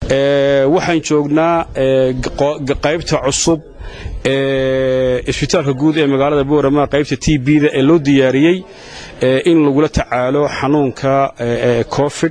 waxaan joognaa qaybta cusub ee isbitaalka guud ee magaalada boorama qaybta t b-da ee loo diyaariyey in lagula tacaalo xanuunka covid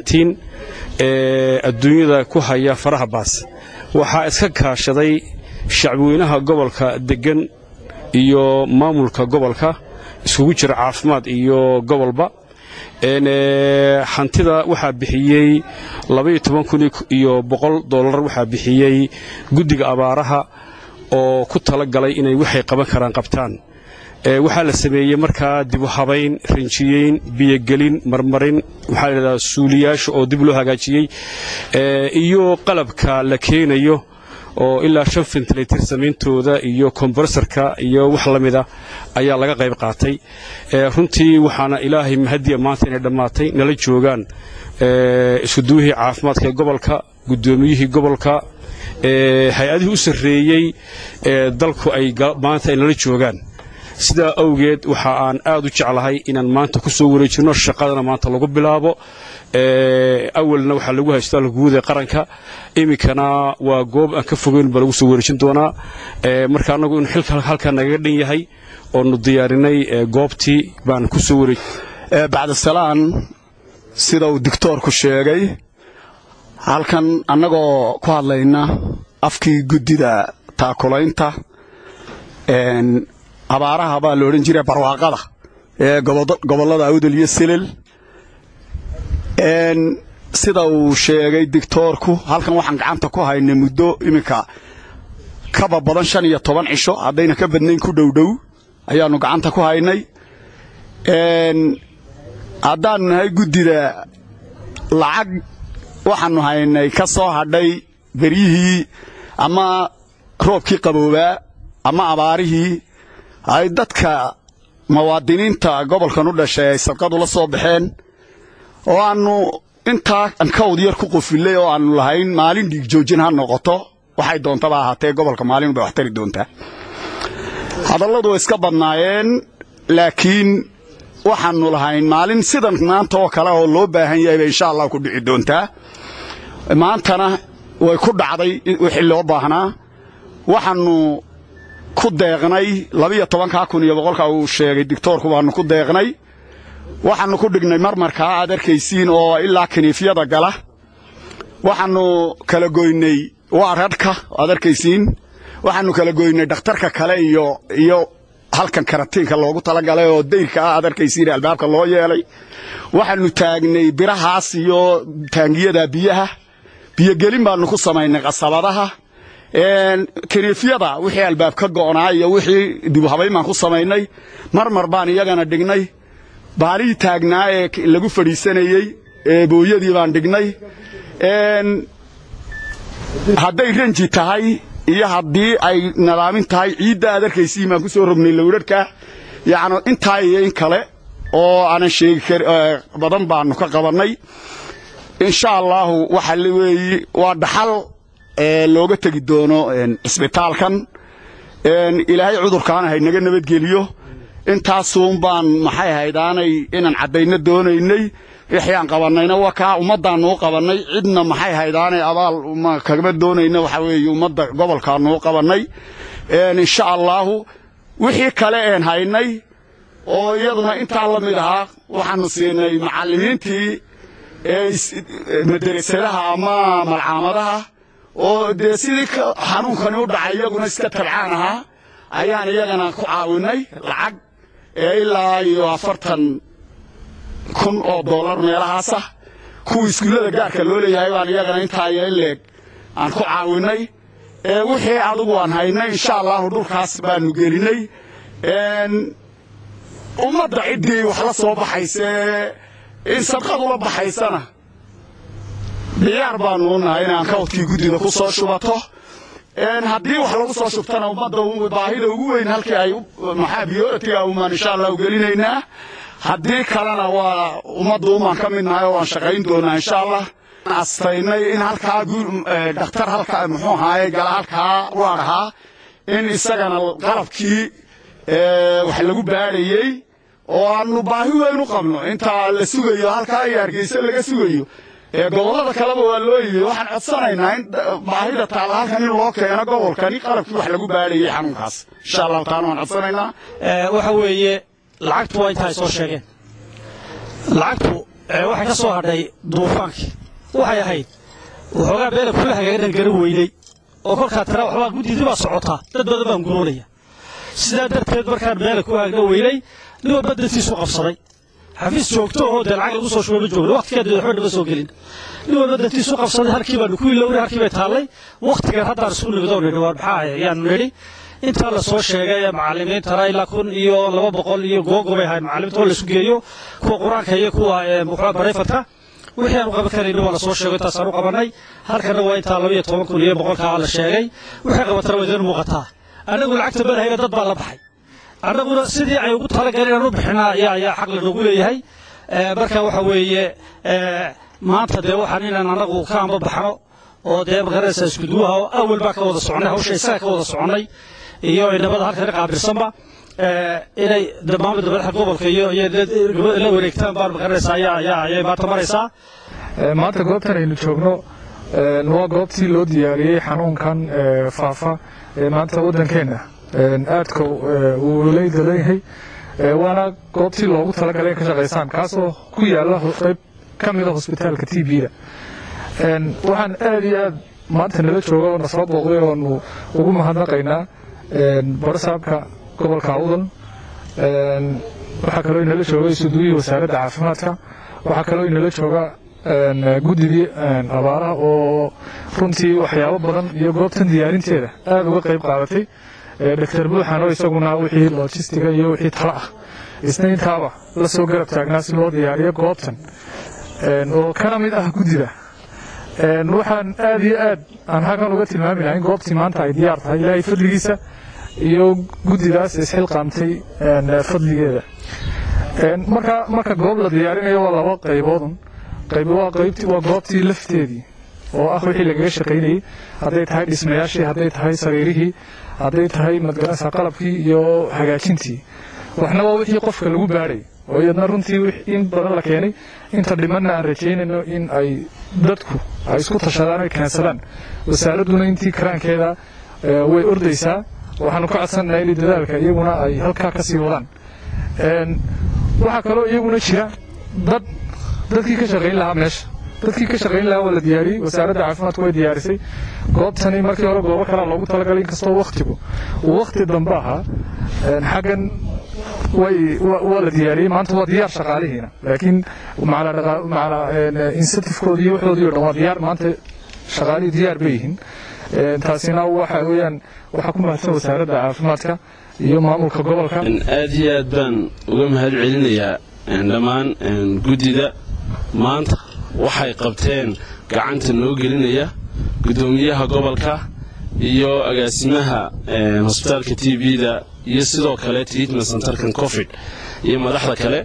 ee adduunyada ku haya faraha baas waxaa iska kaashaday shacbiweynaha gobolka deggan iyo maamulka gobolka iskugu jira caafimaad iyo gobolba hantida waxaa bixiyey iyo dolar waxaa bixiyey guddiga abaaraha oo ku tala galay inay waxay qaban karaan qabtaan waxaa la sameeyey markaa dibu habayn rinjiyeyn biyogelin marmarin waxaa ladhahdaa suuliyaasha oo dib loo hagaajiyey iyo qalabka la keenayo oo ilaa shan fentlatir samayntooda iyo kombarsarka iyo wax la mida ayaa laga qayb qaatay runtii waxaana ilaahay mahadiya maanta inay dhammaatay nala joogaan iskuduwihii caafimaadka ee gobolka guddoomiyihii gobolka hay-adihii u sarreeyey ee dalku ay maanta ay nala joogaan sidaa awgeed waxa aan aad u jeclahay inaan maanta ku soo wareejinno shaqadana maanta lagu bilaabo awalna waxaa lagu haystaa guud ee qaranka iminkana waa goob aan ka fogeyn baa lagu soo wareejin doonaa marka annagu in xilka halkaa nagaga dhan yahay oonu diyaarinay goobtii baan ku soo wareej bacdisalaan sida uu digtoorku sheegay halkan annagoo ku hadlayna afkii guddida taakulaynta abaaraha baa la odhan jira barwaaqada ee gobollada awdal iyo silil sida uu sheegay digtoorku halkan waxaan gacanta ku haynay muddo iminka kaba badan shan iyo toban cisho haddayna ka badnayn ku dhowdhow ayaannu gacanta ku haynay haddaannu nahay guddida lacag waxaannu haynay ka soo hadhay beryihii ama roobkii qaboobaa ama abaarihii ay dadka muwaadiniinta gobolkan u dhashay ay sadqadu la soo baxeen oo aannu intaa ankawd yar ku qofillay oo aannu lahayn maalin dhiig joojin ha noqoto waxay doontaba ahaatee gobolka maalin bay wax tari doontaa hadalladu way iska badnaayeen laakiin waxaannu lahayn maalin sidan maanta oo kale oo loo baahan yahay bay insha allah ku dhici doontaa maantana way ku dhacday wixii loo baahnaa waxaannu ku deeqnay labiyo tobankaa kun iyo boqolka uu sheegay digtoorku baannu ku deeqnay waxaannu ku dhignay marmarkaa aad arkaysiin oo ilaa kiniifyada gala waxaannu kala goynay waararhka aad arkaysiin waxaannu kala goynay dhakhtarka kale iyo iyo halkan karatiinka loogu talagalay oo dayrka ah aad arkaysiin albaabka loo yeelay waxaannu taagnay birahaas iyo taangiyada biyaha biyogelin baannu ku samaynay qasabadaha kiniifyada wixii albaab ka go'naa iyo wixii dibuhabayn baan ku samaynay marmar baan iyagana dhignay baalihii taagnaa ee lagu fadhiisanayey booyadii baan dhignay hadday ranji tahay iyo haddii ay nadaamin tahay ciidda aad arkaysiin baan ku soo rognay lowdharhka yacni intaa iyo in kale oo aanan sheegi kar badan baannu ka qabannay insha allaahu waxa weeye waa dhaxal looga tegi doono cisbitaalkan ilaahay cudurkaana haynaga nabadgeliyo intaasuun baan maxay ahayd aanay inaan caddayno doonaynay wixii aan qabannayna waa kaa ummaddaannu u qabannay cidna maxay ahayd aanay abaal kagama doonayna waxa weeye ummadda gobolkaannu u qabannay insha allaahu wixii kale een haynay oo iyaduna intaa la mid ahaa waxaannu siinay macallimiintii madarasadaha ama malcaamadaha oo dee sidii xanuunkani u dhacay iyaguna iska tabcaan ahaa ayaan iyagana ku caawinay lacag ee ilaa iyo afartan kun oo dollar meelahaasah kuwa iskuullada gaarka loo leeyahay baan iyagana intaa iyo in leeg aan ku caawinay wixii adugu aan haynay insha allahu dhulkaas baanu gelinay ummadda ciddii wax la soo baxaysee in sadqadula baxaysana diyaar baanu u nahay inaan kawdkii guddida ku soo shubato haddii wax lagu soo shubtana ummadda baahida ugu weyn halkii ay maxaa biyooratiga umaan insha allah u gelinaynaa haddii kalena waa ummadda umaan ka mid nahay oo waan shaqayn doonaa insha allah astaynay in halkaa dhakhtar halkaa muxuu ahaaye gala halkaa waar ahaa in isagana qalabkii wax lagu baadhayey oo aanu baahi weyn u qabno intaa la sugayo halkaa iyo hargeysa laga sugayo gobollada kaleba waa loo yimi waxaan codsanaynaa in baahida taalla halkan in loo keeno gobolkani qalabkii wax lagu baadhayay xanuunkaas insha allahu taala waan codsanaynaa waxa weeye lacagtu waa inta ay soo sheegeen lacagtu waxay ka soo hadhay duufaankii waxay ahayd waxoogaa beela kula hagaagan garan weynay oo kolkaa tira waxbaa guddidii baa socotaa dad badan baan guroonaya sidaa darteed markaan beela ku hagna weynay nin walba dantiisu qabsaday xafiis joogto oo dee lacag lagu soo shubo ma joogno waqtigeeda waxba nama soo gelin nin walba dantiisu qabsaday halkii baanu ku ilowray halkii bay taallay waqtigan haddaan isku nimidoo nidhi waar maxaa ayaanu nidhi intaa la soo sheegay ee macallimiintana ilaa kun iyo laba boqol iyo googo bay ahayd macallimiinta oo laisku geeyo kuwa qur-aanka iyo kuwa muxua barayfadka wixii aanu qaban karayni waa la soo sheego intaasaan u qabannay halkana waa intaa laba iyo toban kun iyo boqolkaa la sheegay wixii qabatana waa idin muuqataa annagu lacagta badahayna dad baa la baxay annaguna sidii ay ugu talagaleen inaan u bixinaa ayaa ayaa xaq lanoogu leeyahay marka waxa weeye maanta dee waxaan inaan annagu ka amba baxno oo dee magaranaysa iskuduwaha oo awal baa ka wada soconnay hawsha isaga ka wada soconnay iyo inamada halkan qaabilsanba inay maamulda madaxa gobolka iyo la wareegtaan baan magaranaysa ayaa ayaa ayay maanta maraysaa maanta goobtan aynu joogno waa goobtii loo diyaariyey xanuunkan faafa ee maanta waddankeenna aadka uu leyda leeyahay waana goobtii loogu talagalay in ka shaqaysaan kaasoo ku yaala qayb ka mida hosbitaalka t b-da waxaan aad iyo aad maanta nala jooga oo nasoo booqday oonu ugu mahadnaqaynaa barasaabka gobolka awdal waxaa kaloo inala jooga isuduwihii wasaaradda caafimaadka waxaa kaloo inala jooga guddigii abaaraha oo runtii waxyaabo badan iyo goobtan diyaarinteeda aad uga qayb qaadatay doctor buuxan oo isaguna wixii lojistiga iyo wixii tala ah isna intaaba la soo garab taagnaa si loo diyaariyo goobtan oo kana mid ah guddida waxaan aad iyo aad aan halkan uga tilmaami lahayn goobtii maanta ay diyaar tahay ilaahay fadligiisa iyo guddidaas isxilqaamtay fadligeeda marka marka goob la diyaarinayo waa laba qayboodun qayb waa qaybtii waa goobtii lafteedii oo ah wixii lagaga shaqaynayey hadday tahay dhismayaashii hadday tahay sariirihii hadday tahay madgarasa qalabkii iyo hagaajintii waxna waa wixii qofka lagu baadhay oo iyadna runtii in badan la keenay inta dhimanna aan rajaynayno in ay dadku ay isku tashadaan ay keensadaan wasaaradduna intii karaankeeda way ordaysaa waxaanu ka codsanaynaa in dadaalka iyaguna ay halkaa ka sii wadaan waxaa kaloo iyaguna jira dad dadkii ka shaqayn lahaa meesha dadkii ka shaqayn lahaa waa la diyaariyey wasaaradda caafimaadku way diyaarisay goobtani markii hore goobo kalea loogu talagalay inkastoo waktigu uu wakti dambe ahaa xaggan way waa la diyaariyey maanta waa diyaar shaqaalihiina laakiin macala insentifkoodii iyo waxoodii o dhan waa diyaar maanta shaqaalihii diyaar bay yihiin taasina waxa weeyaan waxaa ku mahadsan wasaaradda caafimaadka iyo maamulka gobolka aad iyo aad baan uga mahad celinayaa dhammaan guddida maanta waxay qabteen gacanta noo gelinaya guddoomiyaha gobolka iyo agaasimaha hosbitaalka t b-da iyo sidoo kale treatment centerkan covid iyo madaxda kale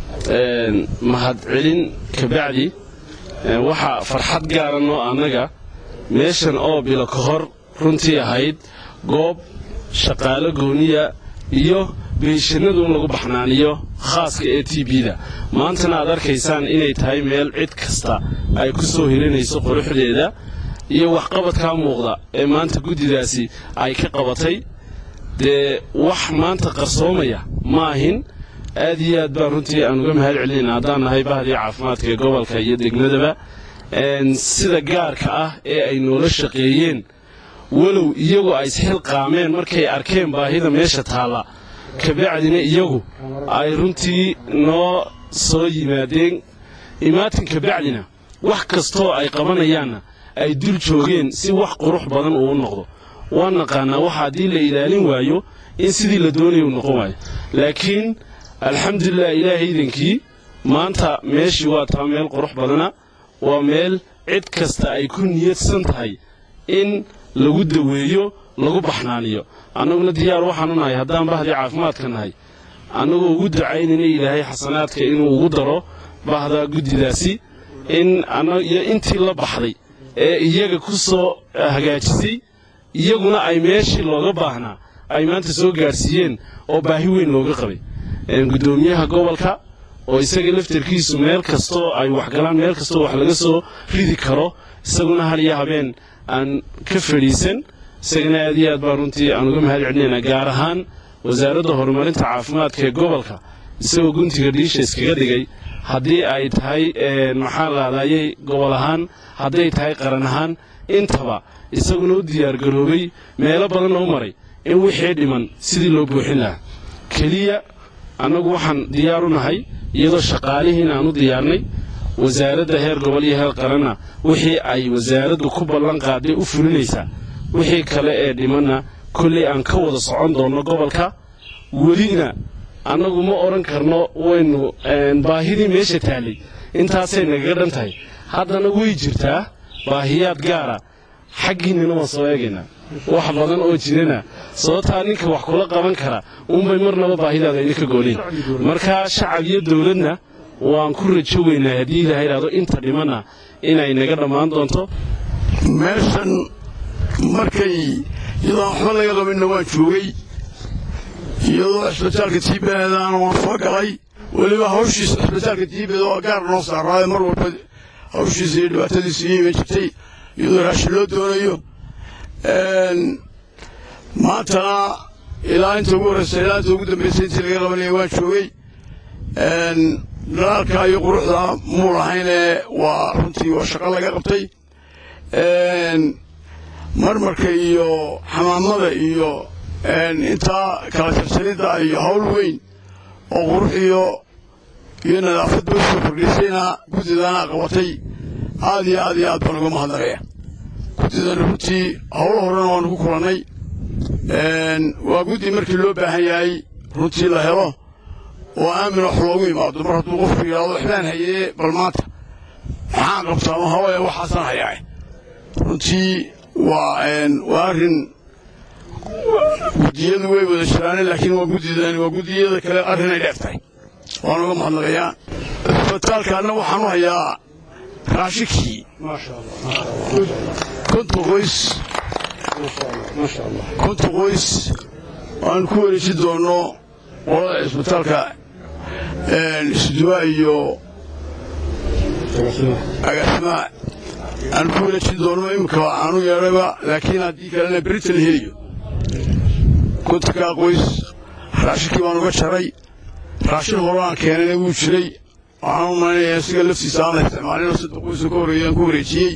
mahad celin kabacdi waxaa farxad gaara noo annaga meeshan oo bilo ka hor runtii ahayd goob shaqaalo gooniya iyo beeshanadu in lagu baxnaaniyo khaaska ee t b-da maantana aad arkaysaan inay tahay meel cid kasta ay ku soo helinayso quruxdeeda iyo waxqabadkaa muuqda ee maanta guddidaasi ay ka qabatay dee wax maanta qarsoomaya ma ahin aad iyo aad baan runtii aan uga mahad celinayna haddaan nahay bahdii caafimaadka ee gobolka iyo degmadaba sida gaarka ah ee ay noola shaqeeyeen walow iyagu ay isxilqaameen markay arkeen baahida meesha taalla kabacdina iyagu ay runtii noo soo yimaadeen imaatin kabacdina wax kastoo ay qabanayaanna ay dul joogeen si wax qurux badan uu noqdo waan naqaanaa waxa haddii la ilaalin waayo in sidii la doonaya uu noqon waayo laakiin alxamdulilah ilaahay idankii maanta meeshii waa taa meel qurux badana waa meel cid kasta ay ku niyadsan tahay in lagu daweeyo lagu baxnaaniyo annaguna diyaar waxaanu nahay haddaan bahdii caafimaadka nahay annagoo ugu ducaynayna ilaahay xasanaadka inuu ugu daro bahda guddidaasi in iyo intii la baxday ee iyaga ku soo hagaajisay iyaguna ay meeshii looga baahnaa ay maanta soo gaadhsiiyeen oo baahi weyn looga qabay guddoomiyaha gobolka oo isaga laftarkiisu meel kastoo ay waxgalaan meel kastoo wax laga soo ridi karo isaguna hal iyo habeen aan ka fadhiisan isagana aad iyo aad baan runtii aan uga mahad celinaynaa gaar ahaan wasaaradda horumarinta caafimaadka ee gobolka isagoo guntiga dhiisha iskaga dhigay haddii ay tahay maxaa laadayay gobol ahaan hadday tahay qaran ahaan intaba isaguna u diyaargaroobay meelo badanna u maray in wixii dhiman sidii loo buuxin lahaa keliya annagu waxaan diyaar u nahay iyadoo shaqaalihiin aan u diyaarnay wasaaradda heer gobol iyo heer qaranna wixii ay wasaaraddu ku ballan qaaday u fulinaysaa wixii kale ee dhimanna kolley aan ka wada socon doonno gobolka welina annagu ma odhan karno waynu baahidii meesha taallay intaasay nagaga dhan tahay haddana way jirtaa baahiyaad gaara xaggiinnana waan soo eegaynaa wax badan oo jirana sababtaa ninka wax kula qaban kara unbay marnaba baahidaada idinka goolin marka shacab iyo dowladna waan ku rajo weynaa haddii ilaha idhahdo inta dhimanna inay naga dhammaan doonto meeshan markay iyadoo waxba laga qabinna waan joogay iyadoo cisbitaalka tiibaadaana waan soo galay weliba hawshiisa cisbitaalka tiibada oo gaar noo saaraayo mar walba hawshiisa iyo dhibaatadiisa iyo iman jirtay iyadoo raashin loo doonayo maantana ilaa inta ugu horreysa ilaa inta ugu dambaysay intii laga qabanaya waan joogay dhalaalka iyo quruxda muu lahaynee waa runtii waa shaqo laga qabtay marmarka iyo xamaamada iyo intaa kala jarjaridda iyo hawl weyn oo qurux iyo iyo nadaafad bay soo kordhisayna guddidaana qabatay aad iyo aad iyo aad baan uga mahadnaqaya guddidan runtii howlo horena waanu ku kulannay waa guddi markii loo baahan yahay runtii la helo oo aamin wax loogu imaado mar hadduu qofku yidhahdo waxbaan hayee bal maanta maxaan qabtaa ma hawaya waxaasaan hayaa runtii waa waa arrin guddiyadu way wada jiraane laakiin waa guddidani waa guddiyada kale arrinay dheer tahay waan uga mahadnaqayaa isbitaalkaana waxaan u hayaa raashikii konton qoys konton qoys aan ku wareejin doonno qolada cisbitaalka isduwa iyo agaasimaa aan ku wareejin doonno iminka aanu yeedhayba laakiin haddii kalena berita la heliyo kontonkaa qoys raashinkii baan uga jaray raashin hore aan keenayna wuu jiray waxaan u malaynayaa siga laftiisa aan la isticmaalin saddex qoysa ka horreeya aan ku wareejiyey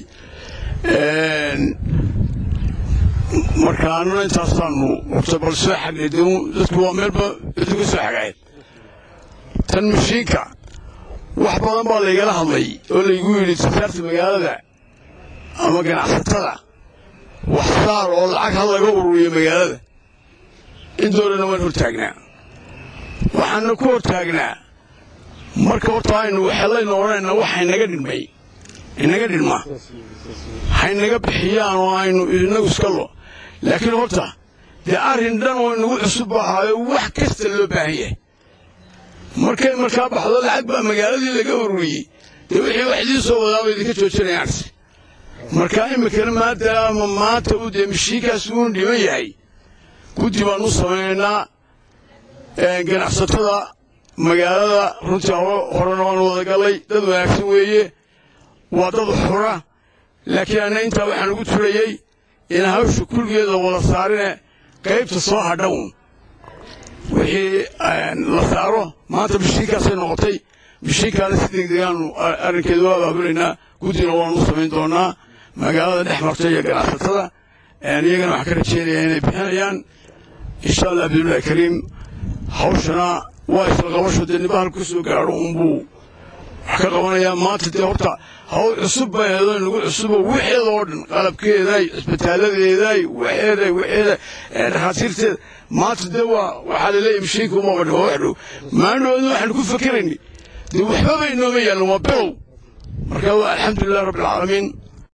marka annuna intaasaanu horta bal soo xagnay dadku waa meelba iduga soo xagaayeen tan mashiinka wax badan baa laygala hadlay oo laygu yidhi sasaarta magaalada ama ganacsatada wax saar oo lacag ha laga ururiyo magaalada in doonana waan hortaagnaa waxaana ku hortaagnaa marka horta aynu xellayna odhanayna waxa inaga dhimay inaga dhidhma haynaga bixiyaan oo aynu inagu iska lo laakiin horta dee arrin dhan oo inagu cusub ahaayo wax kasta loo baahan yahay markay markaa baxdo lacag baa magaaladii laga ururiyey dee wixii wax idiin soo wadaaba idinka joojinayaanse markaa iminkana maadaama maanta uu dee mashiinkaas uunu dhiman yahay guddi baan u samaynaynaa ganacsatada magaalada runtii horena waan wada gallay dad wanaagsan weeye waa dad xura laakiin anna intaa waxaan ugu turayey in hawsha kulligeeda wada saarine qaybta soo hadhown wixii la saaro maanta mashiinkaasay noqotay mashiinkaana si degdegaanu arrinkeeda u abaabulaynaa guddina waanu u samayn doonaa magaalada dhex marta iyo ganacsatada iyagana waxaan ka rajeynayaa inay bixinayaan insha allah abdullahi kariim hawshana waa isla qabasho dee nibahal ku soo gaadho unbuu wax ka qabanayaa maanta dee horta hawl cusub bay aheedo inagu cusubo wixeeda oo dhan qalabkeeday cisbitaaladeeday waxeeday waxeeday dhakhaatiirteeda maanta dee waa waxaa laleeyahay mashiinka uma badhi waa wax dhow maalinoodna waxaanu ku fakeraynay dee waxbaba inooma yaallan waa bilow marka waa alxamdulilah rabbi alcaalamiin